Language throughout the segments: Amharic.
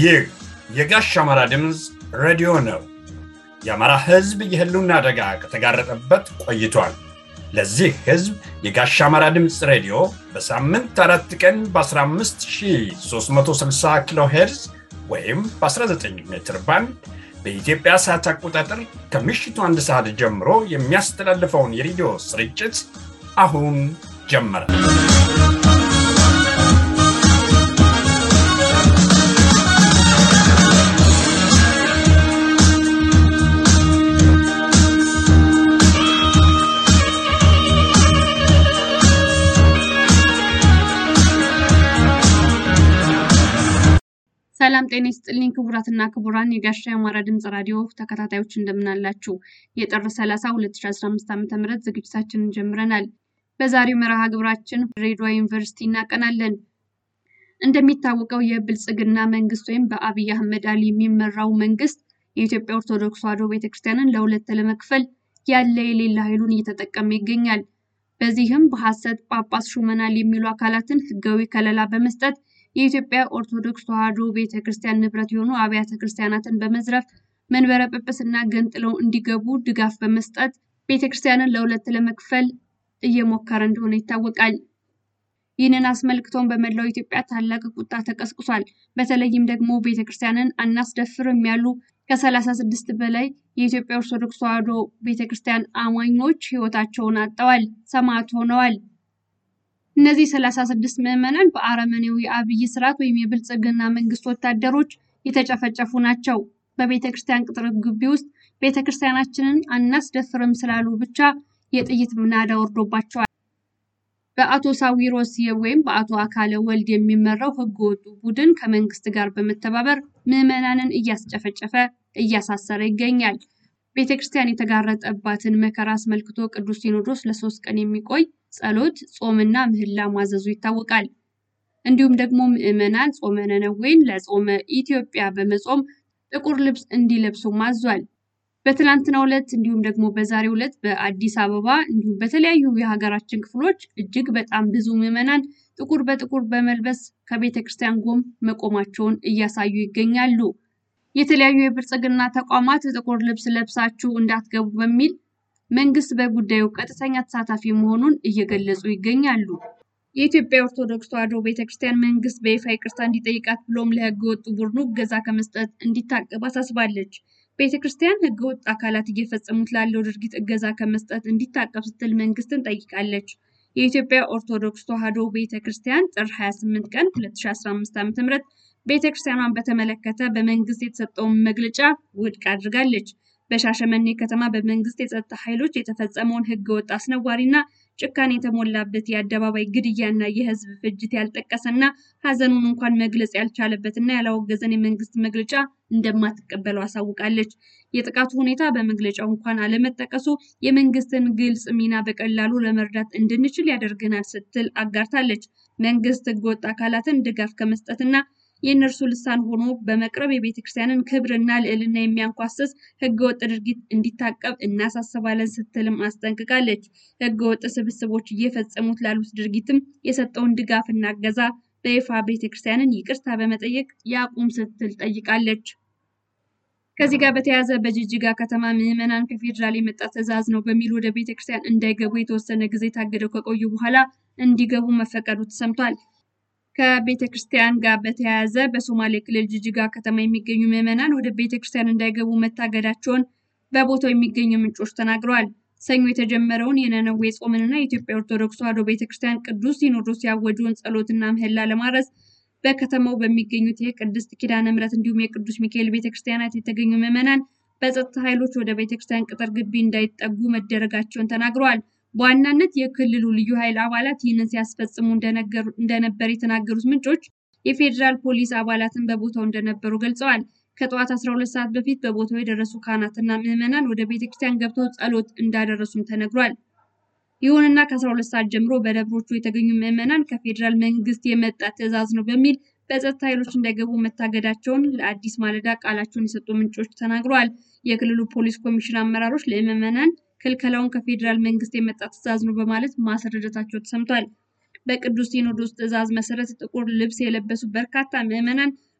ይህ የጋሽ አማራ ድምፅ ሬዲዮ ነው። የአማራ ሕዝብ የህልውና አደጋ ከተጋረጠበት ቆይቷል። ለዚህ ሕዝብ የጋሽ አማራ ድምፅ ሬዲዮ በሳምንት አራት ቀን በ15360 ኪሎ ሄርዝ ወይም በ19 ሜትር ባንድ በኢትዮጵያ ሰዓት አቆጣጠር ከምሽቱ አንድ ሰዓት ጀምሮ የሚያስተላልፈውን የሬዲዮ ስርጭት አሁን ጀመረ። ሰላም ጤና ይስጥልኝ ክቡራትና ክቡራን የጋሻ የአማራ ድምፅ ራዲዮ ተከታታዮች እንደምናላችሁ። የጥር 30 2015 ዓ ም ዝግጅታችንን ጀምረናል። በዛሬው መርሃ ግብራችን ድሬዳዋ ዩኒቨርሲቲ እናቀናለን። እንደሚታወቀው የብልጽግና መንግስት ወይም በአብይ አህመድ አሊ የሚመራው መንግስት የኢትዮጵያ ኦርቶዶክስ ተዋሕዶ ቤተክርስቲያንን ለሁለት ለመክፈል ያለ የሌለ ኃይሉን እየተጠቀመ ይገኛል። በዚህም በሐሰት ጳጳስ ሹመናል የሚሉ አካላትን ህጋዊ ከለላ በመስጠት የኢትዮጵያ ኦርቶዶክስ ተዋሕዶ ቤተ ክርስቲያን ንብረት የሆኑ አብያተ ክርስቲያናትን በመዝረፍ መንበረ ጵጵስና ገንጥለው እንዲገቡ ድጋፍ በመስጠት ቤተ ክርስቲያንን ለሁለት ለመክፈል እየሞከረ እንደሆነ ይታወቃል። ይህንን አስመልክቶን በመላው ኢትዮጵያ ታላቅ ቁጣ ተቀስቅሷል። በተለይም ደግሞ ቤተ ክርስቲያንን አናስደፍርም ያሉ ከሰላሳ ስድስት በላይ የኢትዮጵያ ኦርቶዶክስ ተዋሕዶ ቤተ ክርስቲያን አማኞች ህይወታቸውን አጥተዋል፣ ሰማዕት ሆነዋል። እነዚህ ሰላሳ ስድስት ምዕመናን በአረመኔው የአብይ ስርዓት ወይም የብልጽግና መንግስት ወታደሮች የተጨፈጨፉ ናቸው። በቤተ ክርስቲያን ቅጥር ግቢ ውስጥ ቤተ ክርስቲያናችንን አናስደፍርም ስላሉ ብቻ የጥይት ናዳ ወርዶባቸዋል። በአቶ ሳዊሮስ ወይም በአቶ አካለ ወልድ የሚመራው ህገወጡ ቡድን ከመንግስት ጋር በመተባበር ምዕመናንን እያስጨፈጨፈ እያሳሰረ ይገኛል። ቤተ ክርስቲያን የተጋረጠባትን መከራ አስመልክቶ ቅዱስ ሲኖዶስ ለሶስት ቀን የሚቆይ ጸሎት፣ ጾምና ምህላ ማዘዙ ይታወቃል። እንዲሁም ደግሞ ምዕመናን ጾመ ነነዌን ለጾመ ኢትዮጵያ በመጾም ጥቁር ልብስ እንዲለብሱ ማዟል። በትናንትናው ዕለት እንዲሁም ደግሞ በዛሬው ዕለት በአዲስ አበባ እንዲሁም በተለያዩ የሀገራችን ክፍሎች እጅግ በጣም ብዙ ምዕመናን ጥቁር በጥቁር በመልበስ ከቤተ ክርስቲያን ጎን መቆማቸውን እያሳዩ ይገኛሉ። የተለያዩ የብልጽግና ተቋማት ጥቁር ልብስ ለብሳችሁ እንዳትገቡ በሚል መንግስት በጉዳዩ ቀጥተኛ ተሳታፊ መሆኑን እየገለጹ ይገኛሉ። የኢትዮጵያ ኦርቶዶክስ ተዋሕዶ ቤተክርስቲያን መንግስት በይፋ ይቅርታ እንዲጠይቃት ብሎም ለህገ ወጡ ቡድኑ እገዛ ከመስጠት እንዲታቀብ አሳስባለች። ቤተ ክርስቲያን ህገ ወጥ አካላት እየፈጸሙት ላለው ድርጊት እገዛ ከመስጠት እንዲታቀብ ስትል መንግስትን ጠይቃለች። የኢትዮጵያ ኦርቶዶክስ ተዋሕዶ ቤተ ክርስቲያን ጥር 28 ቀን 2015 ዓ.ም ቤተ ክርስቲያኗን በተመለከተ በመንግስት የተሰጠውን መግለጫ ውድቅ አድርጋለች። በሻሸመኔ ከተማ በመንግስት የጸጥታ ኃይሎች የተፈጸመውን ህገወጥ አስነዋሪና ጭካኔ የተሞላበት የአደባባይ ግድያና የህዝብ ፍጅት ያልጠቀሰና ሀዘኑን እንኳን መግለጽ ያልቻለበትና ያላወገዘን የመንግስት መግለጫ እንደማትቀበለው አሳውቃለች። የጥቃቱ ሁኔታ በመግለጫው እንኳን አለመጠቀሱ የመንግስትን ግልጽ ሚና በቀላሉ ለመርዳት እንድንችል ያደርገናል ስትል አጋርታለች። መንግስት ህገወጥ አካላትን ድጋፍ ከመስጠትና የእነርሱ ልሳን ሆኖ በመቅረብ የቤተ ክርስቲያንን ክብርና ልዕልና የሚያንኳስስ ህገወጥ ድርጊት እንዲታቀብ እናሳስባለን ስትልም አስጠንቅቃለች። ህገወጥ ስብስቦች እየፈጸሙት ላሉት ድርጊትም የሰጠውን ድጋፍ እና እገዛ በይፋ ቤተ ክርስቲያንን ይቅርታ በመጠየቅ ያቁም ስትል ጠይቃለች። ከዚህ ጋር በተያያዘ በጅጅጋ ከተማ ምዕመናን ከፌዴራል የመጣ ትዕዛዝ ነው በሚል ወደ ቤተ ክርስቲያን እንዳይገቡ የተወሰነ ጊዜ ታግደው ከቆዩ በኋላ እንዲገቡ መፈቀዱ ተሰምቷል። ከቤተ ክርስቲያን ጋር በተያያዘ በሶማሌ ክልል ጅጅጋ ከተማ የሚገኙ ምዕመናን ወደ ቤተ ክርስቲያን እንዳይገቡ መታገዳቸውን በቦታው የሚገኙ ምንጮች ተናግረዋል። ሰኞ የተጀመረውን የነነዌ ጾምንና የኢትዮጵያ ኦርቶዶክስ ተዋሕዶ ቤተ ክርስቲያን ቅዱስ ሲኖዶስ ያወጀውን ጸሎትና ምህላ ለማድረስ በከተማው በሚገኙት የቅድስት ኪዳነ ምሕረት እንዲሁም የቅዱስ ሚካኤል ቤተ ክርስቲያናት የተገኙ ምዕመናን በጸጥታ ኃይሎች ወደ ቤተ ክርስቲያን ቅጥር ግቢ እንዳይጠጉ መደረጋቸውን ተናግረዋል። በዋናነት የክልሉ ልዩ ኃይል አባላት ይህንን ሲያስፈጽሙ እንደነበር የተናገሩት ምንጮች የፌዴራል ፖሊስ አባላትን በቦታው እንደነበሩ ገልጸዋል። ከጠዋት 12 ሰዓት በፊት በቦታው የደረሱ ካህናትና ምዕመናን ወደ ቤተ ክርስቲያን ገብተው ጸሎት እንዳደረሱም ተነግሯል። ይሁንና ከ12 ሰዓት ጀምሮ በደብሮቹ የተገኙ ምዕመናን ከፌዴራል መንግስት የመጣ ትዕዛዝ ነው በሚል በጸጥታ ኃይሎች እንዳይገቡ መታገዳቸውን ለአዲስ ማለዳ ቃላቸውን የሰጡ ምንጮች ተናግረዋል። የክልሉ ፖሊስ ኮሚሽን አመራሮች ለምዕመናን ክልከላውን ከፌዴራል መንግስት የመጣ ትዕዛዝ ነው በማለት ማስረዳታቸው ተሰምቷል። በቅዱስ ሲኖዶስ ትዕዛዝ መሰረት ጥቁር ልብስ የለበሱ በርካታ ምዕመናን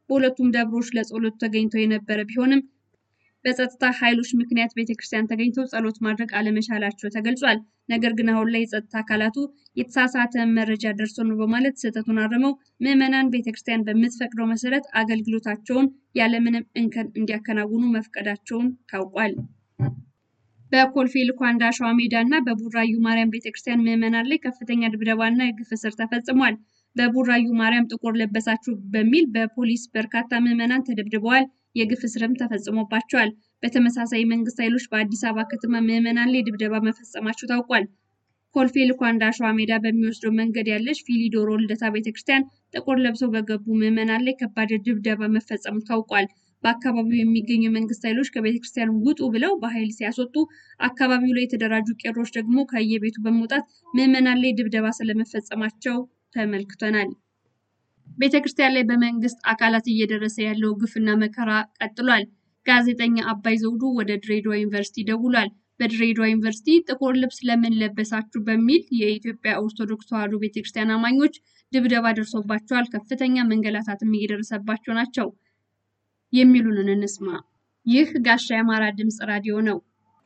በሁለቱም ደብሮች ለጸሎት ተገኝተው የነበረ ቢሆንም በጸጥታ ኃይሎች ምክንያት ቤተክርስቲያን ተገኝተው ጸሎት ማድረግ አለመቻላቸው ተገልጿል። ነገር ግን አሁን ላይ የጸጥታ አካላቱ የተሳሳተ መረጃ ደርሶ ነው በማለት ስህተቱን አርመው ምዕመናን ቤተክርስቲያን በምትፈቅደው መሰረት አገልግሎታቸውን ያለምንም እንከን እንዲያከናውኑ መፍቀዳቸውን ታውቋል። በኮልፌ ልኳንዳ ሸዋ ሜዳ እና በቡራዩ ማርያም ቤተክርስቲያን ምዕመናን ላይ ከፍተኛ ድብደባና የግፍ እስር ተፈጽሟል። በቡራዩ ማርያም ጥቁር ለበሳችሁ በሚል በፖሊስ በርካታ ምዕመናን ተደብድበዋል። የግፍ እስርም ተፈጽሞባቸዋል። በተመሳሳይ መንግስት ኃይሎች በአዲስ አበባ ከተማ ምዕመናን ላይ ድብደባ መፈጸማቸው ታውቋል። ኮልፌ ልኳንዳ ሸዋ ሜዳ በሚወስደው መንገድ ያለች ፊሊዶሮ ልደታ ቤተክርስቲያን ጥቁር ለብሰው በገቡ ምዕመናን ላይ ከባድ ድብደባ መፈጸሙ ታውቋል። በአካባቢው የሚገኙ የመንግስት ኃይሎች ከቤተክርስቲያን ውጡ ብለው በኃይል ሲያስወጡ፣ አካባቢው ላይ የተደራጁ ቄሮች ደግሞ ከየቤቱ በመውጣት ምዕመናን ላይ ድብደባ ስለመፈጸማቸው ተመልክተናል። ቤተክርስቲያን ላይ በመንግስት አካላት እየደረሰ ያለው ግፍና መከራ ቀጥሏል። ጋዜጠኛ አባይ ዘውዱ ወደ ድሬዳዋ ዩኒቨርሲቲ ደውሏል። በድሬዳዋ ዩኒቨርሲቲ ጥቁር ልብስ ለምን ለበሳችሁ በሚል የኢትዮጵያ ኦርቶዶክስ ተዋሕዶ ቤተክርስቲያን አማኞች ድብደባ ደርሶባቸዋል፣ ከፍተኛ መንገላታትም እየደረሰባቸው ናቸው የሚሉንን እንስማ። ይህ ጋሻ የአማራ ድምፅ ራዲዮ ነው።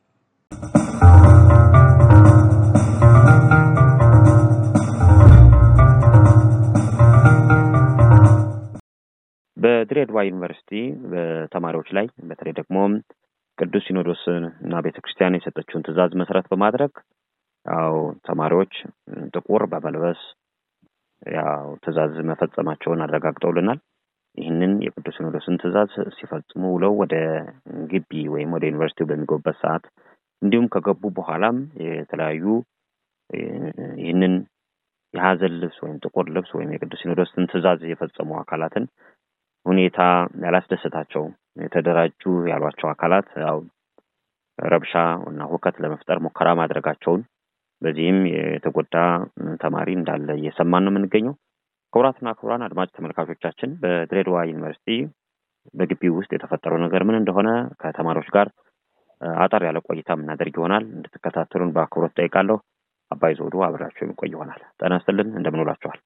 በድሬዳዋ ዩኒቨርሲቲ በተማሪዎች ላይ በተለይ ደግሞ ቅዱስ ሲኖዶስ እና ቤተ ክርስቲያን የሰጠችውን ትዕዛዝ መሰረት በማድረግ ያው ተማሪዎች ጥቁር በመልበስ ያው ትዕዛዝ መፈጸማቸውን አረጋግጠውልናል። ይህንን የቅዱስ ሲኖዶስን ትዕዛዝ ሲፈጽሙ ውለው ወደ ግቢ ወይም ወደ ዩኒቨርሲቲው በሚገቡበት ሰዓት እንዲሁም ከገቡ በኋላም የተለያዩ ይህንን የሀዘን ልብስ ወይም ጥቁር ልብስ ወይም የቅዱስ ሲኖዶስን ትዕዛዝ የፈጸሙ አካላትን ሁኔታ ያላስደሰታቸው የተደራጁ ያሏቸው አካላት ያው ረብሻ እና ሁከት ለመፍጠር ሙከራ ማድረጋቸውን በዚህም የተጎዳ ተማሪ እንዳለ እየሰማን ነው የምንገኘው። ክቡራትና ክቡራን አድማጭ ተመልካቾቻችን በድሬዳዋ ዩኒቨርሲቲ በግቢው ውስጥ የተፈጠረው ነገር ምን እንደሆነ ከተማሪዎች ጋር አጠር ያለ ቆይታ የምናደርግ ይሆናል። እንድትከታተሉን በአክብሮት ጠይቃለሁ። አባይ ዘውዱ አብራቸው የሚቆይ ይሆናል። ጤና ይስጥልን። እንደምን ውላችኋል?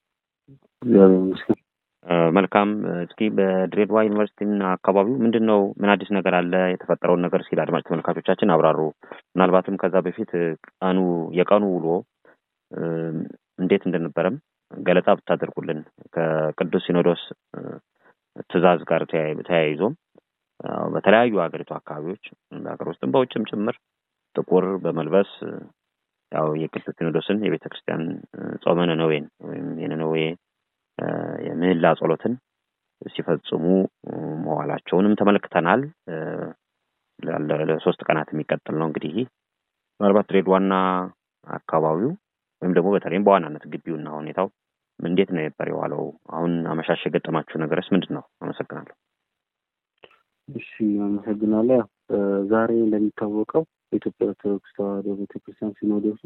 መልካም። እስኪ በድሬዳዋ ዩኒቨርሲቲና አካባቢው ምንድን ነው ምን አዲስ ነገር አለ? የተፈጠረውን ነገር ሲል አድማጭ ተመልካቾቻችን አብራሩ። ምናልባትም ከዛ በፊት ቀኑ የቀኑ ውሎ እንዴት እንደነበረም ገለጻ ብታደርጉልን ከቅዱስ ሲኖዶስ ትዕዛዝ ጋር ተያይዞም በተለያዩ ሀገሪቱ አካባቢዎች በሀገር ውስጥም በውጭም ጭምር ጥቁር በመልበስ ያው የቅዱስ ሲኖዶስን የቤተ ክርስቲያን ጾመ ነነዌን ወይም የነነዌ የምህላ ጸሎትን ሲፈጽሙ መዋላቸውንም ተመልክተናል። ለሶስት ቀናት የሚቀጥል ነው እንግዲህ ምናልባት ድሬዳዋና አካባቢው ወይም ደግሞ በተለይም በዋናነት ግቢውና ሁኔታው እንዴት ነው ነበር የዋለው? አሁን አመሻሽ የገጠማችሁ ነገርስ ምንድን ነው? አመሰግናለሁ። እሺ፣ አመሰግናለሁ። ያው ዛሬ እንደሚታወቀው በኢትዮጵያ ኦርቶዶክስ ተዋሕዶ ቤተክርስቲያን ሲኖዶሱ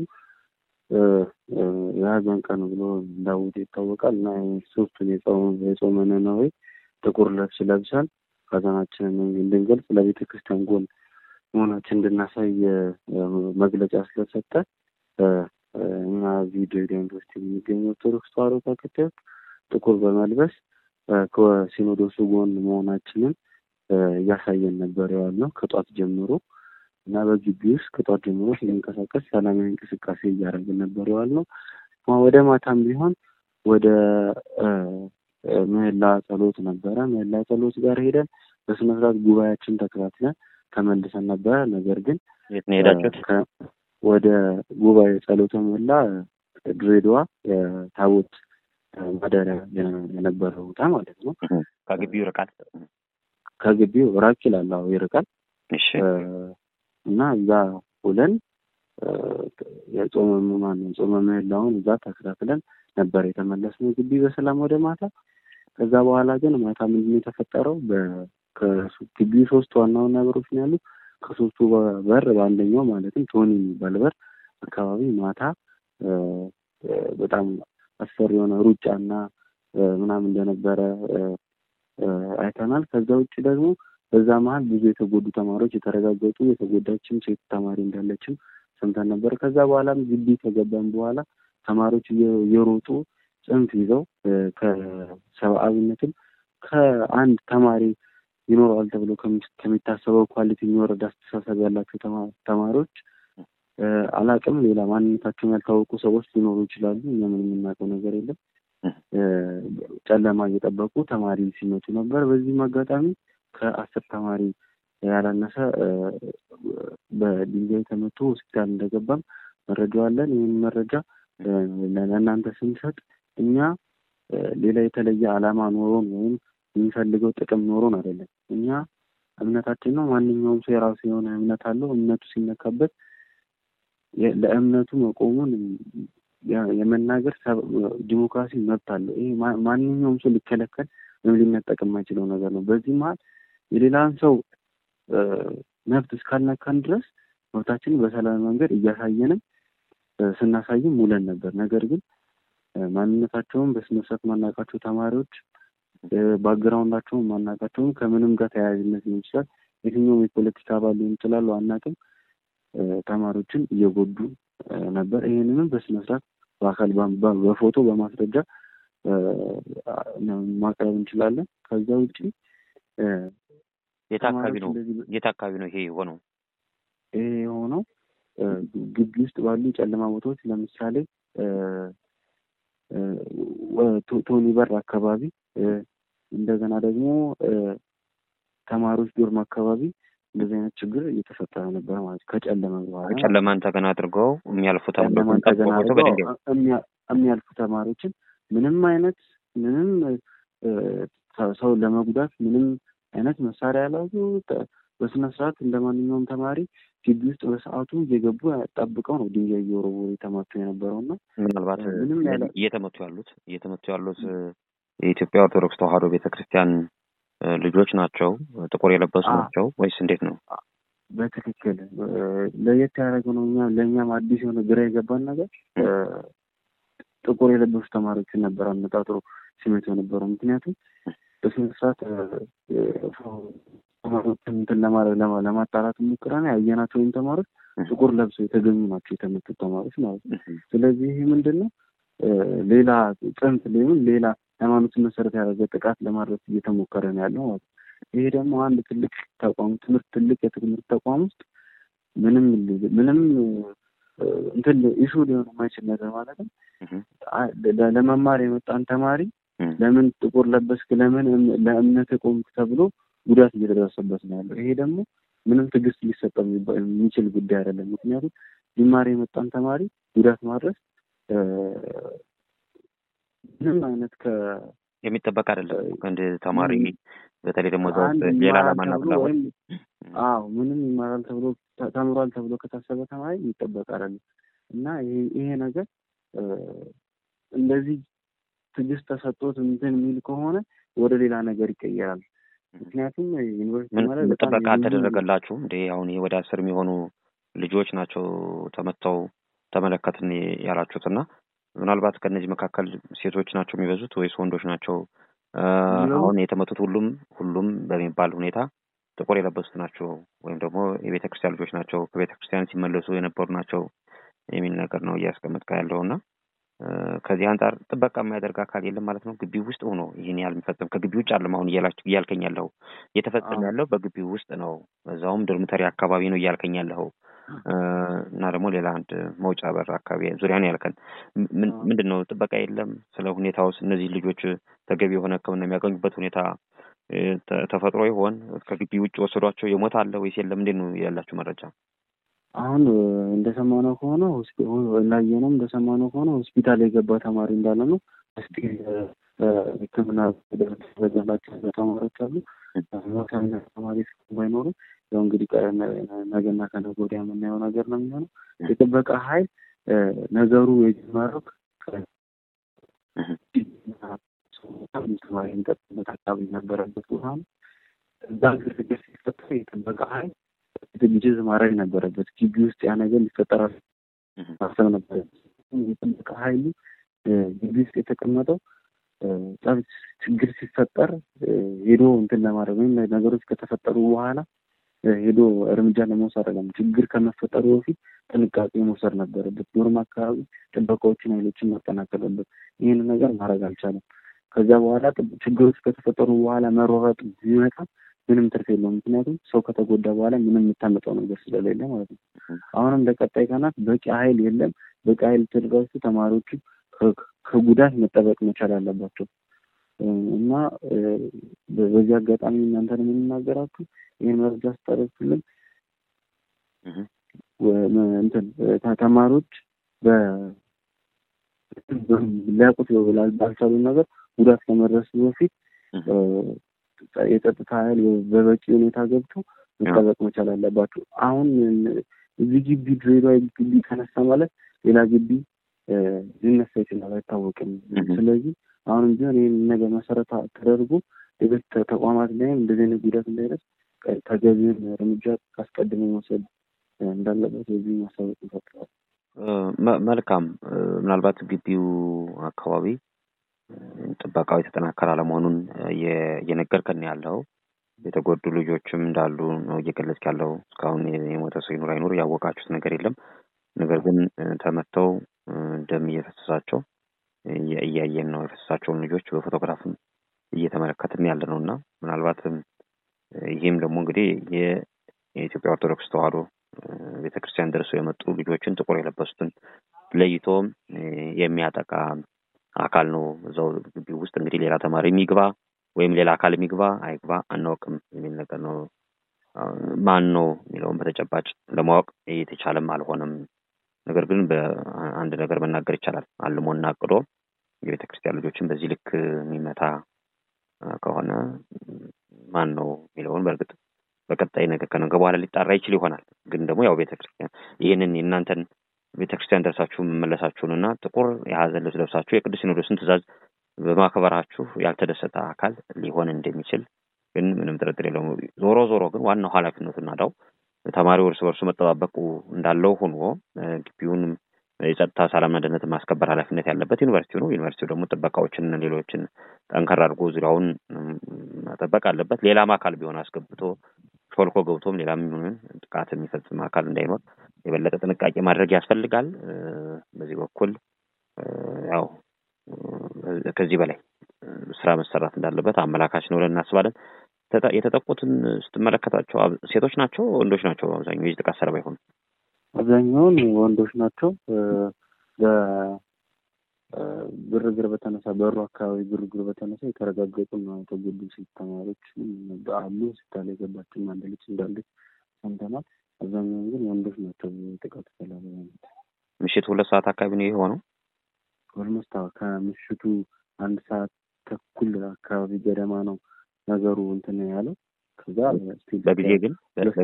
የሀዘን ቀን ብሎ እንዳወጀ ይታወቃል እና ሶስቱን የጾመ ነነዌ ጥቁር ልብስ ለብሰን ሀዘናችንን እንድንገልጽ ለቤተ ክርስቲያን ጎን መሆናችን እንድናሳይ መግለጫ ስለሰጠ እኛ እዚህ ድሬዳዋ ዩኒቨርሲቲ የሚገኙ ኦርቶዶክስ ተዋሕዶ ተከታዮች ጥቁር በመልበስ ከሲኖዶሱ ጎን መሆናችንን እያሳየን ነበር የዋልነው ከጧት ጀምሮ እና በግቢ ውስጥ ከጧት ጀምሮ ስንንቀሳቀስ ሰላማዊ እንቅስቃሴ እያደረግን ነበር የዋልነው። ወደ ማታም ቢሆን ወደ ምህላ ጸሎት ነበረ። ምህላ ጸሎት ጋር ሄደን በስነ ስርዓት ጉባኤያችን ተከታትለን ተመልሰን ነበረ። ነገር ግን የት ነው የሄዳችሁት? ወደ ጉባኤ ጸሎተ ምህላ ድሬዳዋ የታቦት ማደሪያ የነበረው ቦታ ማለት ነው። ከግቢው ይርቃል? ከግቢው ራቅ ይላል። አዎ ይርቃል። እሺ እና እዛ ውለን የጾመ ማን የጾመ ምህላውን እዛ ተከታትለን ነበር የተመለስነው ግቢ በሰላም ወደ ማታ። ከዛ በኋላ ግን ማታ ምንድን የተፈጠረው ግቢው ሶስት ዋና ዋና በሮች ነው ያሉት። ከሶስቱ በር በአንደኛው ማለትም ቶኒ የሚባል በር አካባቢ ማታ በጣም አስፈሪ የሆነ ሩጫና ምናምን እንደነበረ አይተናል። ከዛ ውጭ ደግሞ በዛ መሀል ብዙ የተጎዱ ተማሪዎች የተረጋገጡ የተጎዳችም ሴት ተማሪ እንዳለችም ሰምተን ነበር። ከዛ በኋላም ግቢ ከገባን በኋላ ተማሪዎች እየሮጡ ጽንፍ ይዘው ከሰብአዊነትም ከአንድ ተማሪ ይኖረዋል ተብሎ ከሚታሰበው ኳሊቲ የሚወረድ አስተሳሰብ ያላቸው ተማሪዎች አላቅም ሌላ ማንነታቸውን ያልታወቁ ሰዎች ሊኖሩ ይችላሉ። እኛ ምን የምናውቀው ነገር የለም። ጨለማ እየጠበቁ ተማሪ ሲመቱ ነበር። በዚህም አጋጣሚ ከአስር ተማሪ ያላነሰ በድንጋይ ተመቶ ሆስፒታል እንደገባም መረጃው አለን። ይህን መረጃ ለእናንተ ስንሰጥ እኛ ሌላ የተለየ ዓላማ ኖሮን ወይም የሚፈልገው ጥቅም ኖሮን አይደለም። እኛ እምነታችን ነው። ማንኛውም ሰው የራሱ የሆነ እምነት አለው። እምነቱ ሲነካበት ለእምነቱ መቆሙን የመናገር ዲሞክራሲ መብት አለው። ይሄ ማንኛውም ሰው ሊከለከል ወይም ሊነጠቅ የማይችለው ነገር ነው። በዚህ መሀል የሌላን ሰው መብት እስካልነካን ድረስ መብታችንን በሰላማዊ መንገድ እያሳየንም ስናሳይም ውለን ነበር። ነገር ግን ማንነታቸውን በስነስርዓት ማናውቃቸው ተማሪዎች ባግራውንዳቸውን ማናውቃቸውን ከምንም ጋር ተያያዥነት ሊሆን ይችላል የትኛውም የፖለቲካ አባል ሊሆን ይችላሉ አናውቅም ተማሪዎችን እየጎዱ ነበር። ይህንንም በስነስርዓት በአካል በፎቶ በማስረጃ ማቅረብ እንችላለን። ከዛ ውጭ የት አካባቢ ነው የት አካባቢ ነው ይሄ የሆነው? ይሄ የሆነው ግቢ ውስጥ ባሉ ጨለማ ቦታዎች ለምሳሌ ቶኒ በር አካባቢ እንደገና ደግሞ ተማሪዎች ዶርም አካባቢ እንደዚህ አይነት ችግር እየተፈጠረ ነበር ማለት ከጨለመ በኋላ ጨለማን ተገና አድርገው የሚያልፉ ጨለማን ተገና አድርገው የሚያልፉ ተማሪዎችን ምንም አይነት ምንም ሰው ለመጉዳት ምንም አይነት መሳሪያ ያላዙ በስነ ስርዓት እንደ ማንኛውም ተማሪ ግቢ ውስጥ በሰዓቱ እየገቡ ጠብቀው ነው ድንጋይ እየወረወሩ የተመቱ የነበረው እና ምናልባት እየተመቱ ያሉት እየተመቱ ያሉት የኢትዮጵያ ኦርቶዶክስ ተዋሕዶ ቤተክርስቲያን ልጆች ናቸው? ጥቁር የለበሱ ናቸው ወይስ እንዴት ነው? በትክክል ለየት ያደረገው ነው። እኛ ለእኛም አዲስ የሆነ ግራ የገባን ነገር ጥቁር የለበሱ ተማሪዎችን ነበር አነጣጥሮ ሲመቱ የነበረው። ምክንያቱም በስነ ስርዓት ተማሪዎችን እንትን ለማድረግ ለማጣራት ሞክረን ያየናቸው ወይም ተማሪዎች ጥቁር ለብሰው የተገኙ ናቸው የተመቱት ተማሪዎች ማለት ነው። ስለዚህ ይህ ምንድን ነው ሌላ ጽንፍ ሊሆን ሌላ ሃይማኖትን መሰረት ያደረገ ጥቃት ለማድረስ እየተሞከረ ነው ያለው ማለት ነው። ይሄ ደግሞ አንድ ትልቅ ተቋም ትምህርት ትልቅ የትምህርት ተቋም ውስጥ ምንም ምንም እንትን ኢሹ ሊሆን የማይችል ነገር ማለት ነው። ለመማር የመጣን ተማሪ ለምን ጥቁር ለበስክ፣ ለምን ለእምነት ቆምክ ተብሎ ጉዳት እየደረሰበት ነው ያለው። ይሄ ደግሞ ምንም ትዕግስት ሊሰጠው የሚችል ጉዳይ አይደለም። ምክንያቱም ሊማር የመጣን ተማሪ ጉዳት ማድረስ ምንም አይነት ከ የሚጠበቅ አይደለም። እንደ ተማሪ በተለይ ደግሞ እዛ ውስጥ ሌላ ዓላማና ፍላጎት አዎ ምንም ይማራል ተብሎ ተምሯል ተብሎ ከታሰበ ተማሪ የሚጠበቅ አይደለም እና ይሄ ነገር እንደዚህ ትዕግስት ተሰጥቶት እንትን የሚል ከሆነ ወደ ሌላ ነገር ይቀየራል። ምክንያቱም ዩኒቨርሲቲ ማለት ጥበቃ አልተደረገላችሁም እንዴ? አሁን ይሄ ወደ አስር የሚሆኑ ልጆች ናቸው ተመተው ተመለከትን ያላችሁት እና ምናልባት ከእነዚህ መካከል ሴቶች ናቸው የሚበዙት ወይስ ወንዶች ናቸው? አሁን የተመቱት ሁሉም ሁሉም በሚባል ሁኔታ ጥቁር የለበሱት ናቸው ወይም ደግሞ የቤተ ክርስቲያን ልጆች ናቸው ከቤተ ክርስቲያን ሲመለሱ የነበሩ ናቸው የሚል ነገር ነው እያስቀመጥከ ያለው እና ከዚህ አንጻር ጥበቃ የሚያደርግ አካል የለም ማለት ነው። ግቢው ውስጥ ሆኖ ይህን ያህል የሚፈጸም ከግቢው ውጭ አለም አሁን እያልከኝ ያለው እየተፈጸመ ያለው በግቢው ውስጥ ነው። እዛውም ዶርሚተሪ አካባቢ ነው እያልከኝ ያለው እና ደግሞ ሌላ አንድ መውጫ በር አካባቢ ዙሪያ ነው ያልከን። ምንድን ነው ጥበቃ የለም? ስለ ሁኔታ ውስጥ እነዚህ ልጆች ተገቢ የሆነ ሕክምና የሚያገኙበት ሁኔታ ተፈጥሮ ይሆን? ከግቢ ውጭ ወሰዷቸው የሞት አለ ወይስ የለም? እንዴት ነው ያላችሁ መረጃ? አሁን እንደሰማነው ከሆነ ላየነውም እንደሰማነው ከሆነ ሆስፒታል የገባ ተማሪ እንዳለ ነው። እስቲ ሕክምና ደረጃላቸው ተማሪዎች አሉ። ተማሪ ባይኖሩ ያው እንግዲህ ነገና ከነገ ወዲያ የምናየው ነገር ነው የሚሆነው። የጥበቃ ኃይል ነገሩ የጀመረው ተማሪ የሚጠጥበት አካባቢ የነበረበት ቦታ ነው። እዛ ግርግር ሲፈጠር የጥበቃ ኃይል ዝግጅት ማድረግ ነበረበት። ግቢ ውስጥ ያ ነገር ሊፈጠር ማሰብ ነበረበት። የጥበቃ ኃይሉ ግቢ ውስጥ የተቀመጠው ጸብ ችግር ሲፈጠር ሄዶ እንትን ለማድረግ ወይም ነገሮች ከተፈጠሩ በኋላ ሄዶ እርምጃ ለመውሰድ አይደለም። ችግር ከመፈጠሩ በፊት ጥንቃቄ መውሰድ ነበረበት። ዶርም አካባቢ ጥበቃዎችን፣ ኃይሎችን ማጠናከር ነበር። ይህን ነገር ማድረግ አልቻለም። ከዚያ በኋላ ችግሮች ከተፈጠሩ በኋላ መሯሯጥ ቢመጣ ምንም ትርፍ የለውም። ምክንያቱም ሰው ከተጎዳ በኋላ ምንም የምታመጣው ነገር ስለሌለ ማለት ነው። አሁንም ለቀጣይ ቀናት በቂ ኃይል የለም። በቂ ኃይል ተደራጅቶ ተማሪዎቹ ከጉዳት መጠበቅ መቻል አለባቸው እና በዚህ አጋጣሚ እናንተን የምንናገራችሁ ይህን መረጃ ስታደርሱልን እንትን ተማሪዎች ሊያውቁት ባልቻሉ ነገር ጉዳት ከመድረሱ በፊት የጸጥታ ኃይል በበቂ ሁኔታ ገብቶ መጠበቅ መቻል አለባቸው። አሁን እዚህ ግቢ ድሬዳዋ ግቢ ተነሳ ማለት ሌላ ግቢ ሊነሳ ይችላል፣ አይታወቅም። ስለዚህ አሁንም ቢሆን ይህን ነገር መሰረት ተደርጎ ሌሎች ተቋማት ላይም እንደዚህ አይነት ጉዳት እንዳይደርስ ተገቢውን እርምጃ አስቀድሞ መውሰድ እንዳለበት በዚህ ማሳወቅ እንፈጥራል። መልካም። ምናልባት ግቢው አካባቢ ጥበቃው የተጠናከረ አለመሆኑን እየነገርከን ያለው የተጎዱ ልጆችም እንዳሉ ነው እየገለጽክ ያለው። እስካሁን የሞተ ሰው ይኑር አይኑር ያወቃችሁት ነገር የለም። ነገር ግን ተመተው ደም እየፈሰሳቸው እያየን ነው። የፈሰሳቸውን ልጆች በፎቶግራፍም እየተመለከትን ያለ ነው እና ምናልባትም ይህም ደግሞ እንግዲህ የኢትዮጵያ ኦርቶዶክስ ተዋሕዶ ቤተክርስቲያን ደርሰው የመጡ ልጆችን ጥቁር የለበሱትን ለይቶ የሚያጠቃ አካል ነው። እዛው ግቢ ውስጥ እንግዲህ ሌላ ተማሪ የሚግባ ወይም ሌላ አካል የሚግባ አይግባ አናውቅም የሚል ነገር ነው። ማን ነው የሚለውን በተጨባጭ ለማወቅ የተቻለም አልሆነም። ነገር ግን በአንድ ነገር መናገር ይቻላል። አልሞና አቅዶ የቤተ ክርስቲያን ልጆችን በዚህ ልክ የሚመታ ከሆነ ማን ነው የሚለውን በእርግጥ በቀጣይ ነገር ከነገ በኋላ ሊጣራ ይችል ይሆናል። ግን ደግሞ ያው ቤተ ክርስቲያን ይህንን የእናንተን ቤተ ክርስቲያን ደርሳችሁ መመለሳችሁን እና ጥቁር የሀዘን ልብስ ለብሳችሁ የቅዱስ ሲኖዶስን ትእዛዝ በማክበራችሁ ያልተደሰተ አካል ሊሆን እንደሚችል ግን ምንም ጥርጥር የለውም። ዞሮ ዞሮ ግን ዋናው ኃላፊነቱና ዳው ተማሪው እርስ በርሱ መጠባበቁ እንዳለው ሆኖ ግቢውንም የጸጥታ ሰላምና ደህንነት ማስከበር ኃላፊነት ያለበት ዩኒቨርሲቲው ነው። ዩኒቨርሲቲው ደግሞ ጥበቃዎችን ሌሎችን ጠንከር አድርጎ ዙሪያውን መጠበቅ አለበት። ሌላም አካል ቢሆን አስገብቶ ሾልኮ ገብቶም ሌላም የሚሆን ጥቃት የሚፈጽም አካል እንዳይኖር የበለጠ ጥንቃቄ ማድረግ ያስፈልጋል። በዚህ በኩል ያው ከዚህ በላይ ስራ መሰራት እንዳለበት አመላካች ነው ብለን እናስባለን። የተጠቁትን ስትመለከታቸው ሴቶች ናቸው ወንዶች ናቸው? አብዛኛው የዚህ ጥቃት ሰለባ የሆኑ አብዛኛውን ወንዶች ናቸው። ግርግር በተነሳ በሩ አካባቢ ግርግር በተነሳ የተረጋገጡ ነው የተጎዱ ሴት ተማሪዎች አሉ። ሆስፒታል የገባችም አንድ ልጅ እንዳለች ሰምተናል። አብዛኛውን ግን ወንዶች ናቸው ጥቃቱ ሰለባ የሆኑት። ምሽት ሁለት ሰዓት አካባቢ ነው የሆነው። ኦልሞስት ከምሽቱ አንድ ሰዓት ተኩል አካባቢ ገደማ ነው ነገሩ እንትን ያለው። ከዛ በጊዜ ግን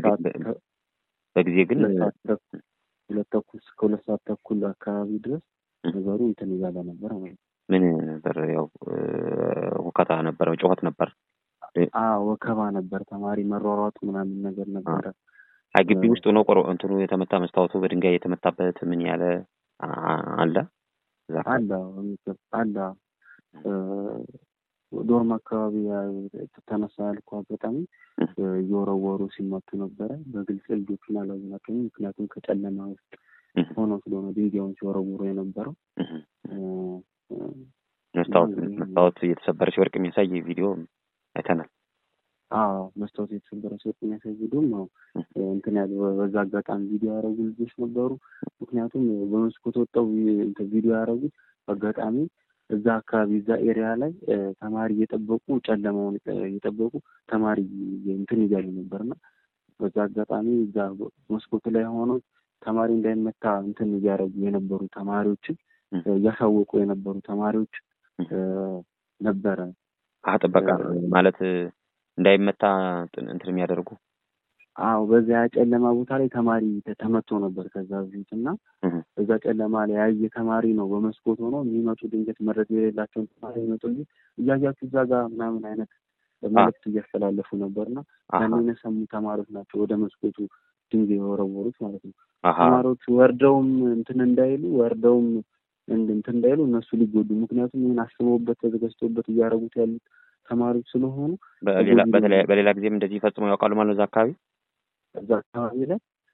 በጊዜ ግን ሁለት ተኩል እስከ ሁለት ሰዓት ተኩል አካባቢ ድረስ ነገሩ እንትን እያለ ነበር ማለት ነው። ምን ነበር? ያው ሁከታ ነበረ፣ ጩኸት ነበር፣ ወከባ ነበር፣ ተማሪ መሯሯጡ ምናምን ነገር ነበረ። አይ ግቢ ውስጥ ሆኖ ቆሮ እንትኑ የተመታ መስታወቱ በድንጋይ የተመታበት ምን ያለ አለ አለ አለ ዶርም አካባቢ ተነሳ ያልኩ አጋጣሚ እየወረወሩ ሲመቱ ነበረ። በግልጽ ልጆቹን አላዝናቸውም። ምክንያቱም ከጨለማ ውስጥ ሆኖ ስለሆነ ድንጋዩን ሲወረውሩ የነበረው መስታወት መስታወት እየተሰበረ ሲወርቅ የሚያሳይ ቪዲዮ አይተናል። አዎ መስታወት የተሰበረ ሲወርቅ የሚያሳይ ቪዲዮም ነው እንትን ያለ በዛ አጋጣሚ ቪዲዮ ያደረጉ ልጆች ነበሩ። ምክንያቱም በመስኮት ወጣው ቪዲዮ ያደረጉት አጋጣሚ እዛ አካባቢ እዛ ኤሪያ ላይ ተማሪ እየጠበቁ ጨለማውን እየጠበቁ ተማሪ እንትን እያሉ ነበር እና በዛ አጋጣሚ እዛ መስኮቱ ላይ ሆኖ ተማሪ እንዳይመታ እንትን እያደረጉ የነበሩ ተማሪዎችን እያሳወቁ የነበሩ ተማሪዎች ነበረ። ጥበቃ ማለት እንዳይመታ እንትን የሚያደርጉ አዎ በዛ ጨለማ ቦታ ላይ ተማሪ ተመቶ ነበር ከዛ በፊት እና እዛ ጨለማ ላይ ያየ ተማሪ ነው በመስኮት ሆኖ የሚመጡ ድንገት መረጃ የሌላቸውን ተማሪ ይመጡ እንጂ እያያችሁ እዛ ጋር ምናምን አይነት መልዕክት እያስተላለፉ ነበር እና ያንን የሰሙ ተማሪዎች ናቸው ወደ መስኮቱ ድንጋይ የወረወሩት ማለት ነው። ተማሪዎቹ ወርደውም እንትን እንዳይሉ ወርደውም እንትን እንዳይሉ እነሱ ሊጎዱ ምክንያቱም ይህን አስበውበት ተዘጋጅተውበት እያደረጉት ያሉት ተማሪዎች ስለሆኑ በሌላ ጊዜም እንደዚህ ፈጽመው ያውቃሉ ማለት ነው እዛ አካባቢ እዛ አካባቢ ላይ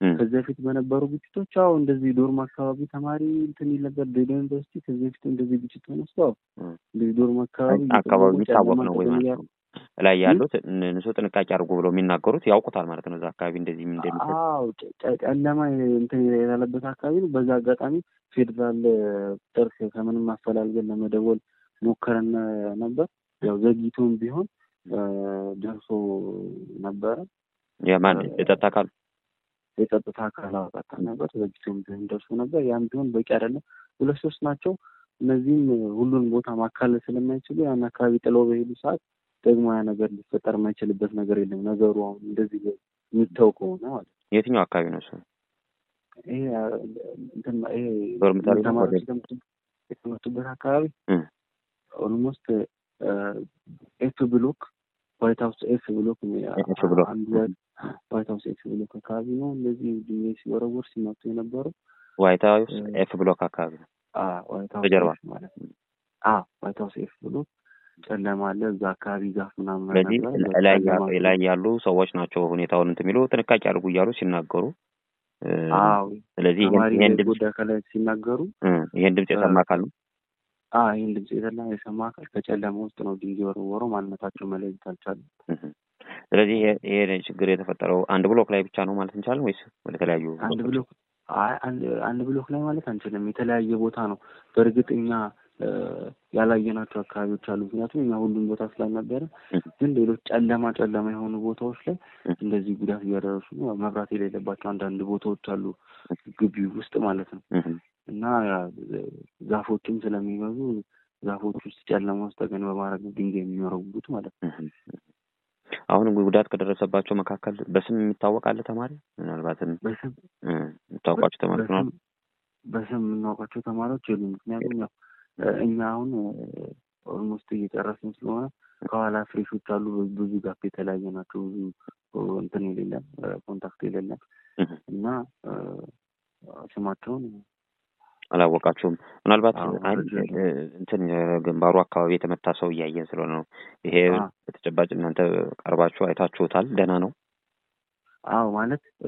ከዚህ በፊት በነበሩ ግጭቶች አዎ እንደዚህ ዶርም አካባቢ ተማሪ እንትን ይል ነበር። ድሬዳዋ ዩኒቨርሲቲ ከዚህ በፊት እንደዚህ ግጭት ተነስቶ አዎ እንደዚህ ዶርም አካባቢ አካባቢ የሚታወቅ ነው ወይ ማለት ነው? ላይ ያሉት ንጹህ ጥንቃቄ አድርጎ ብለው የሚናገሩት ያውቁታል ማለት ነው። እዛ አካባቢ እንደዚህ እንደሚሰጥ አዎ ጨለማ እንትን ያለበት አካባቢ ነው። በዛ አጋጣሚ ፌዴራል ቁጥር ከምንም አፈላልገን ለመደወል ሞከረን ነበር። ያው ዘግይቶም ቢሆን ደርሶ ነበረ። የማን የጸጥታ አካል የጸጥታ አካል አወጣታ ነበር። ዘግይቶም ቢሆን ደርሶ ነበር። ያም ቢሆን በቂ አይደለም። ሁለት ሶስት ናቸው። እነዚህም ሁሉን ቦታ ማካለል ስለማይችሉ ያን አካባቢ ጥለው በሄዱ ሰዓት ደግሞ ያ ነገር ሊፈጠር የማይችልበት ነገር የለም። ነገሩ አሁን እንደዚህ የሚታው ከሆነ ማለት ነው። የትኛው አካባቢ ነው እሱ? ይሄ እንትን ይሄ ዶርምታሪ ነው ተማሪዎች የተመቱበት አካባቢ ኦልሞስት ኤፍ ብሎክ ዋይት ሀውስ ኤፍ ብሎክ ኤፍ ብሎክ አንዱ ዋይት ሀውስ ኤፍ ብሎክ አካባቢ ነው። እንደዚህ ድሜ ሲወረወር ሲመቱ የነበሩ ዋይት ሀውስ ኤፍ ብሎክ አካባቢ ነው። ዋይት በጀርባ ሀውስ ማለት ነው። ዋይት ሀውስ ኤፍ ብሎክ ጨለማ አለ። እዛ አካባቢ ዛፍ ምናምን ስለዚህ ነበር። ላይ ጨለማ ላይ ያሉ ሰዎች ናቸው ሁኔታውን እንትን የሚሉ ጥንቃቄ አድርጉ እያሉ ሲናገሩ እ፣ አዎ ስለዚህ ይሄን- ተማሪ ይሄን ድምፅ ጎዳ ከላይ ሲናገሩ እ፣ ይሄን ድምፅ የሰማ አካል ነው አዎ ይህን ድምፅ የተላ የሰማ አካል ከጨለማ ውስጥ ነው ድንጋይ ወረወረው። ማንነታቸው መለየት አልቻለም። እህ። ስለዚህ ይሄ ይሄ ችግር የተፈጠረው አንድ ብሎክ ላይ ብቻ ነው ማለት እንችላለን ወይስ ወደ ተለያዩ አንድ ብሎኮች? ብሎክ አይ አንድ አንድ ብሎክ ላይ ማለት አንችልም። የተለያየ ቦታ ነው። በእርግጥ እኛ እ፣ ያላየናቸው አካባቢዎች አሉ። ምክንያቱም እኛ ሁሉም ቦታ ስላልነበረ፣ እህ፣ ግን ሌሎች ጨለማ ጨለማ የሆኑ ቦታዎች ላይ እህ፣ እንደዚህ ጉዳት እያደረሱ ነው። መብራት የሌለባቸው አንዳንድ ቦታዎች አሉ ግቢ ውስጥ ማለት ነው። እህ። እና ያ ዛፎችም ስለሚበዙ ዛፎች ውስጥ ጨለማ ውስጥ ተገን በማድረግ ነው ድንጋይ የሚወረውሩት ማለት ነው። እህ። አሁን ጉዳት ከደረሰባቸው መካከል በስም የሚታወቅ አለ ተማሪ ምናልባትም በስም እ፣ የምታውቋቸው ተማሪዎች ነው በስም በስም የምናውቃቸው ተማሪዎች የሉም። ምክንያቱም ያው እ፣ እኛ አሁን ኦልሞስት እየጨረስን ስለሆነ ከኋላ ፍሬሾች አሉ። ብዙ ጋፕ የተለያየ ናቸው። ብዙ እ፣ እንትን የሌለን እ፣ ኮንታክት የሌለን እና እ፣ ስማቸውን አላወቃችሁም። ምናልባት አዎ፣ አይ መረጃ የለም። እ፣ እንትን ግንባሩ አካባቢ የተመታ ሰው እያየን ስለሆነ ነው። ይሄ አ በተጨባጭ እናንተ ቀርባችሁ አይታችሁታል? ደህና ነው? አዎ ማለት እ፣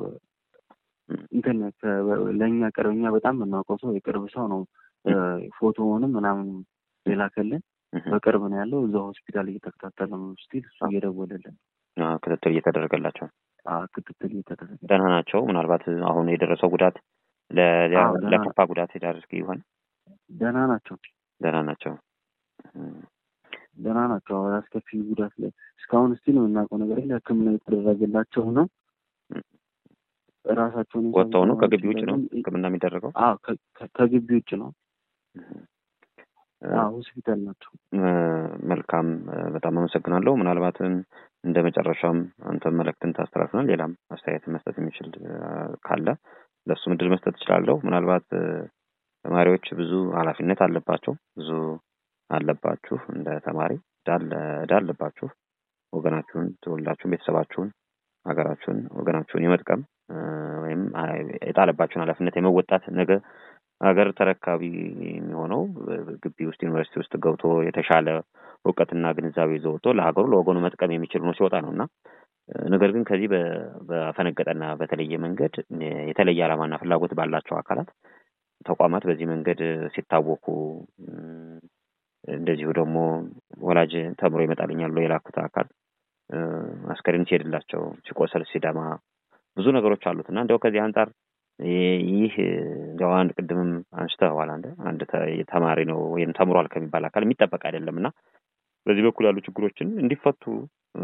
እንትን ከ- ለእኛ ቅርብ እኛ በጣም የምናውቀው ሰው የቅርብ ሰው ነው። እ፣ ፎቶውንም ምናምን የላከልን እህ። በቅርብ ነው ያለው። እዛ ሆስፒታል እየተከታተለ ነው ስቲል እሱ እየደወለልን አዎ፣ ክትትል እየተደረገላቸው አ፣ ክትትል እየተደረገ ደህና ናቸው። ምናልባት አሁን የደረሰው ጉዳት ለ- ለ- አዎ፣ ደህና ለከፋ ጉዳት ይዳርግ ይሆን? ደህና ናቸው። ደህና ናቸው። እም፣ ደህና ናቸው። አሁን አስከፊ ጉዳት ላይ እስካሁን ስቲል የምናውቀው ነገር የለ። ሕክምና የተደረገላቸው ነው። እም። ራሳቸውን ወጥተው ነው? የቻሉ ከግቢ ውጭ ነው ደግሞ- ሕክምና የሚደረገው? አዎ ከ- ከ- ከግቢ ውጭ ነው። እም። አዎ ሆስፒታል ናቸው። እ፣ መልካም እ፣ በጣም አመሰግናለሁ። ምናልባትም እንደ መጨረሻም አንተም መልእክትን ታስተላልፍናል። ሌላም አስተያየት መስጠት የሚችል እ፣ ካለ ለእሱ ምድል መስጠት እችላለሁ። ምናልባት እ፣ ተማሪዎች ብዙ ኃላፊነት አለባቸው፣ ብዙ አለባችሁ። እንደ ተማሪ ዕዳ አለ- ዕዳ አለባችሁ። ወገናችሁን፣ ትውልዳችሁን፣ ቤተሰባችሁን፣ ሀገራችሁን፣ ወገናችሁን የመጥቀም እ፣ ወይም አ፣ የጣለባችሁን ኃላፊነት የመወጣት ነገ ሀገር ተረካቢ የሚሆነው እ፣ ግቢ ውስጥ ዩኒቨርሲቲ ውስጥ ገብቶ የተሻለ እውቀትና ግንዛቤ ይዞ ወጥቶ ለሀገሩ ለወገኑ መጥቀም የሚችል ነው ሲወጣ ነው እና እ፣ ነገር ግን ከዚህ በ- በፈነገጠና በተለየ መንገድ እ፣ የተለየ ዓላማና ፍላጎት ባላቸው አካላት ተቋማት በዚህ መንገድ እ፣ ሲታወኩ እ፣ እንደዚሁ ደግሞ ወላጅ ተምሮ ይመጣልኛል ብሎ የላኩት አካል እ፣ አስከሬን ሲሄድላቸው ሲቆሰል ሲደማ ብዙ ነገሮች አሉት እና እንዲያው ከዚህ አንጻር ይ- ይህ እ፣ እንዲያው አንድ ቅድምም አንስተዋል አንድ አንድ ተ- ተማሪ ነው ወይም ተምሯል ከሚባል አካል የሚጠበቅ አይደለም እና በዚህ በኩል ያሉ ችግሮችን እንዲፈቱ እ፣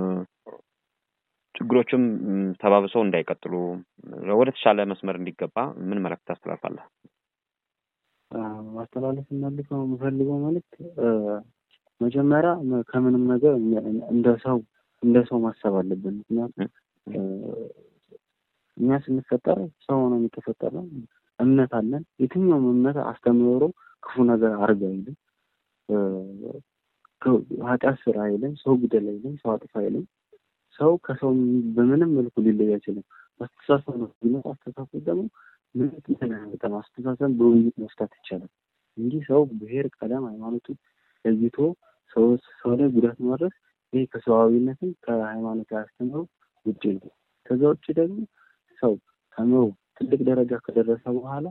ችግሮችም ም፣ ተባብሰው እንዳይቀጥሉ ወደ ተሻለ መስመር እንዲገባ ምን መልዕክት ታስተላልፋለህ? አ፣ ማስተላለፍ የምፈልገው የምፈልገው መልዕክት እ፣ መጀመሪያ መ- ከምንም ነገር እኛ- እንደ ሰው እንደ ሰው ማሰብ አለብን። ምክንያቱም እ፣ እኛ ስንፈጠር ሰው ነው የሚተፈጠረው። እምነት አለን። የትኛውም እምነት አስተምህሮ ክፉ ነገር አርግ አይልም። እ፣ ከ- ኃጢአት ስራ አይልም። ሰው ግደል አይልም። ሰው አጥፋ አይልም። ሰው ከሰው በምንም መልኩ ሊለይ አይችልም። አስተሳሰብ ነው ቢመጣ አስተሳሰብ ደግሞ ምንም እንትን አያመጣም። አስተሳሰብ በውይይት መፍታት ይቻላል እንጂ ሰው ብሔር፣ ቀለም፣ ሃይማኖቱን ለይቶ ሰው ሰው ላይ ጉዳት ማድረስ ይሄ ከሰዋዊነትም ከሃይማኖት አስተምህሮ ውጭ ነው። ከዛ ውጭ ደግሞ ሰው ተምሮ ትልቅ ደረጃ ከደረሰ በኋላ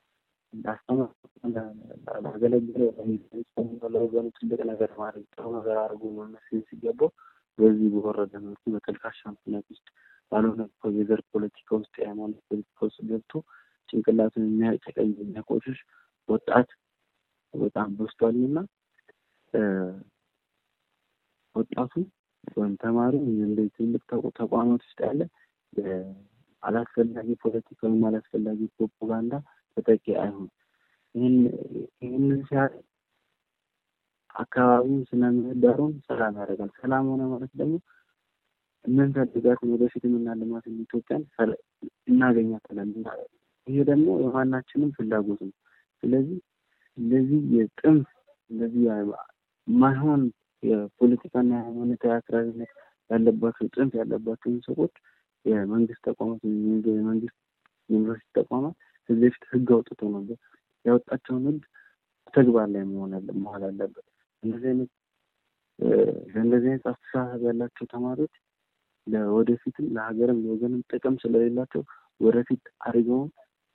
ላገለግለው ለወገኑ ትልቅ ነገር ማድረግ ጥሩ ነገር አድርጎ መመስል ሲገባው በዚህ በወረደ መልኩ በተልካሻ ምክንያት ውስጥ ባልሆነ የዘር ፖለቲካ ውስጥ የሃይማኖት ፖለቲካ ውስጥ ገብቶ ጭንቅላቱን የሚያጨቀኝ የሚያቆሽሽ ወጣት በጣም በዝቷልና ወጣቱ ወይም ተማሪው እንደዚህ ትልቅ ተቋማት ውስጥ ያለ አላስፈላጊ ፖለቲካ ወይም አላስፈላጊ ፕሮፓጋንዳ ተጠቂ አይሆን። ይህንን ሲያደርግ አካባቢውን ስነ ምህዳሩን ሰላም ያደርጋል። ሰላም ሆነ ማለት ደግሞ የምንፈልጋትን ወደፊት የምናልማትን ኢትዮጵያን እናገኛታለን። ይሄ ደግሞ የማናችንም ፍላጎት ነው። ስለዚህ እንደዚህ የጥንፍ እንደዚህ ማይሆን የፖለቲካና የሃይማኖታዊ አክራሪነት ያለባቸው ጥንፍ ያለባቸውን ሰዎች የመንግስት ተቋማት የመንግስት ዩኒቨርሲቲ ተቋማት ከዚህ በፊት ህግ አውጥቶ ነበር። ያወጣቸውን ህግ ተግባር ላይ መሆን መዋል አለበት። እንደዚህ አይነት ለእንደዚህ አይነት አስተሳሰብ ያላቸው ተማሪዎች ለወደፊትም ለሀገርም ለወገንም ጥቅም ስለሌላቸው ወደፊት አድርገውም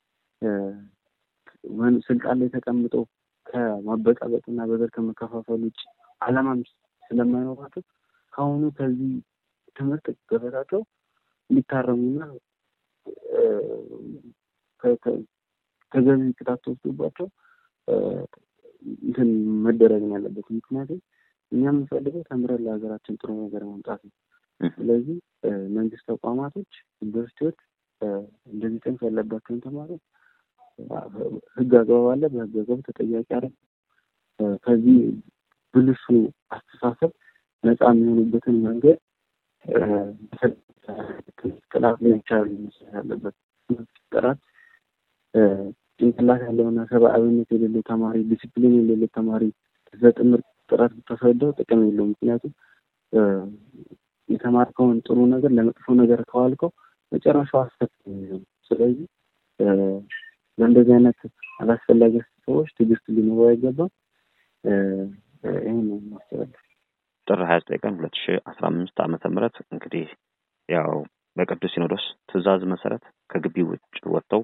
ስልጣን ላይ ተቀምጠው ከማበጣበጥና በዘር ከመከፋፈል ውጭ አላማም ስለማይኖራቸው ከአሁኑ ከዚህ ትምህርት ገበታቸው ሊታረሙና ተገቢ ቅጣት ተወስዶባቸው እንትን መደረግ ነው ያለበት። ምክንያቱም እኛ የምንፈልገው ተምረን ለሀገራችን ጥሩ ነገር ማምጣት ነው። ስለዚህ መንግስት ተቋማቶች፣ ዩኒቨርሲቲዎች እንደዚህ ጥንፍ ያለባቸውን ተማሪዎች ህግ አግባብ አለ፣ በህግ አግባብ ተጠያቂ አለ። ከዚህ ብልሹ አስተሳሰብ ነፃ የሚሆኑበትን መንገድ ጥላት ላይ ይቻላል መመስረት ያለበት ጥራት ጭንቅላት ያለውና ሰብአዊነት የሌለው ተማሪ ዲሲፕሊን የሌለው ተማሪ በጥምር ጥራት ብታስረዳው ጥቅም የለው። ምክንያቱም የተማርከውን ጥሩ ነገር ለመጥፎ ነገር ከዋልከው መጨረሻው አስከፊ ነው። ስለዚህ ለእንደዚህ አይነት አላስፈላጊ ሰዎች ትዕግስት ሊኖረው አይገባም። ይህን ነው ማስተላለፍ። ጥር ሀያ ዘጠኝ ቀን ሁለት ሺ አስራ አምስት ዓመተ ምህረት እንግዲህ ያው በቅዱስ ሲኖዶስ ትእዛዝ መሰረት ከግቢ ውጭ ወጥተው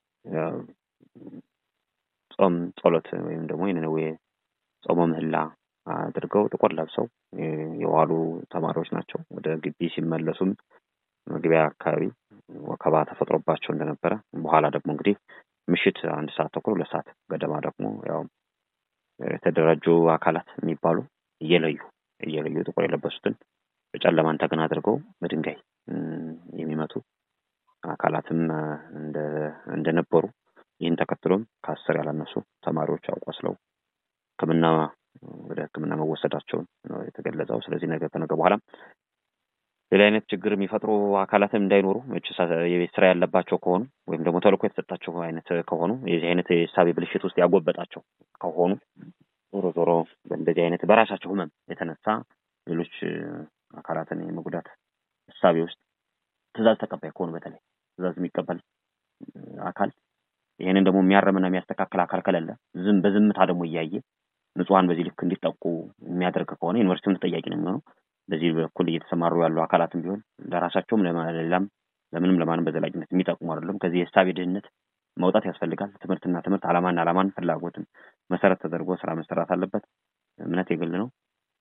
ጾም ጸሎት ወይም ደግሞ የነነዌ ጾመ ምህላ አድርገው ጥቁር ለብሰው የዋሉ ተማሪዎች ናቸው። ወደ ግቢ ሲመለሱም መግቢያ አካባቢ ወከባ ተፈጥሮባቸው እንደነበረ በኋላ ደግሞ እንግዲህ ምሽት አንድ ሰዓት ተኩል ሁለት ሰዓት ገደማ ደግሞ ያው የተደራጁ አካላት የሚባሉ እየለዩ እየለዩ ጥቁር የለበሱትን በጨለማን ተገን አድርገው በድንጋይ የሚመቱ አካላትም እንደነበሩ ይህን ተከትሎም ከአስር ያላነሱ ተማሪዎች አቆስለው ሕክምና ወደ ሕክምና መወሰዳቸውን ነው የተገለጸው። ስለዚህ ነገ ከነገ በኋላ ሌላ አይነት ችግር የሚፈጥሩ አካላትም እንዳይኖሩ የቤት ስራ ያለባቸው ከሆኑ ወይም ደግሞ ተልእኮ የተሰጣቸው አይነት ከሆኑ የዚህ አይነት የእሳቤ ብልሽት ውስጥ ያጎበጣቸው ከሆኑ ዞሮ ዞሮ በእንደዚህ አይነት በራሳቸው ህመም የተነሳ ሌሎች አካላትን የመጉዳት እሳቤ ውስጥ ትእዛዝ ተቀባይ ከሆኑ በተለይ ትእዛዝ የሚቀበል አካል ይህንን ደግሞ የሚያረምና የሚያስተካከል አካል ከሌለ ዝም በዝምታ ደግሞ እያየ ንጹሐን በዚህ ልክ እንዲጠቁ የሚያደርግ ከሆነ ዩኒቨርሲቲውን ተጠያቂ ነው የሚሆነው። በዚህ በኩል እየተሰማሩ ያሉ አካላትም ቢሆን ለራሳቸውም ለሌላም ለምንም ለማንም በዘላቂነት የሚጠቅሙ አይደለም። ከዚህ የእሳቤ ድህነት መውጣት ያስፈልጋል። ትምህርትና ትምህርት ዓላማና ዓላማን ፍላጎትን መሰረት ተደርጎ ስራ መሰራት አለበት። እምነት የግል ነው።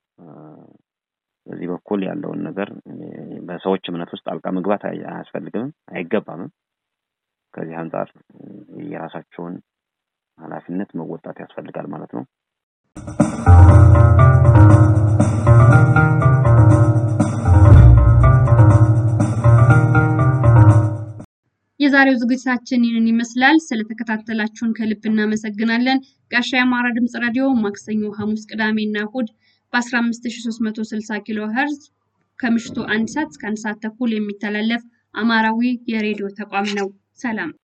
በዚህ በኩል ያለውን ነገር በሰዎች እምነት ውስጥ ጣልቃ መግባት አያስፈልግምም አይገባምም። ከዚህ አንጻር የራሳቸውን ኃላፊነት መወጣት ያስፈልጋል ማለት ነው። የዛሬው ዝግጅታችን ይህንን ይመስላል። ስለተከታተላችሁን ከልብ እናመሰግናለን። ጋሻ የአማራ ድምፅ ራዲዮ ማክሰኞ፣ ሐሙስ፣ ቅዳሜና እሁድ በ15360 ኪሎ ሄርዝ ከምሽቱ አንድ ሰዓት እስከ አንድ ሰዓት ተኩል የሚተላለፍ አማራዊ የሬዲዮ ተቋም ነው። ሰላም